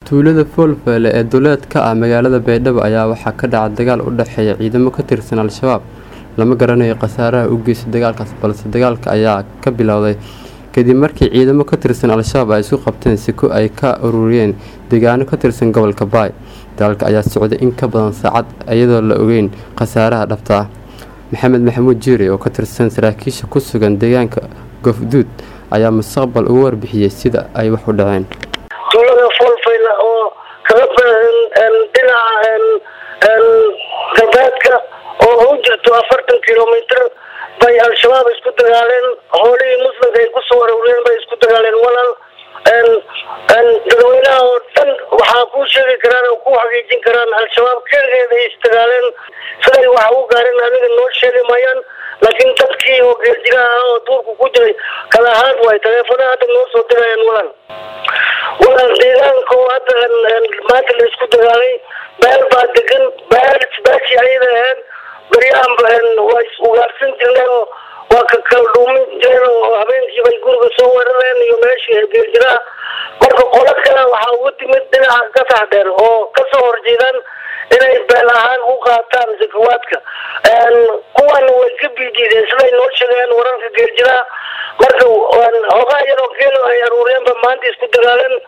tuulada foolfeele ee duleed ka ah magaalada baydhabo ayaa waxaa ka dhaca dagaal u dhexeeya ciidamo ka tirsan al-shabaab lama garanayo khasaaraha u geysta dagaalkaas balse dagaalka ayaa ka bilowday kadib markii ciidamo ka tirsan al-shabaab ay isku qabteen siko ay ka ururiyeen deegaano ka tirsan gobolka baay dagaalka ayaa socday in ka badan saacad iyadoo la ogeyn khasaaraha dhabta ah maxamed maxamuud jiire oo ka tirsan saraakiisha ku sugan deegaanka gofduud ayaa mustaqbal ugu warbixiyey sida ay wax u dhaceen tuulada foolfayla oo kaga baahan dhinaca galbeedka oo u jirto afartan kilomitr bay al-shabaab isku dagaaleen hoolihii muslimka ay kusoo arooreen bay isku dagaaleen walaal dadweynaha oo dhan waxaa kuu sheegi karaan oo ku xaqiijin karaan al-shabaab keligeed ay isdagaaleen siday wax u gaareen aniga noo sheegi maayaan laakiin dadkii oo geerjiraha oo duurku ku jiray kala ahaan waay taleefonaha hadda noo soo dirayaan walaal walaal deegaanka oo hadda maanta la isku dagaalay beel baa degan beel isbaashi ayada ahayd baryahan waa is ugaarsan jirneen oo waa ka kala dhuumin jireen oo habeenkii bay guriga soo weerareen iyo meeshii geerjiraha marka qolo kale waxaa ugu timid dhinaca gasax dheer oo kasoo horjeedaan inay beel ahaan u qaataan zakawaadka kuwan way ka biidiideen siday noo sheegeen wararka geerjiraha marka hoogaa yaroo geelo ay aruureenba maanta isku dagaaleen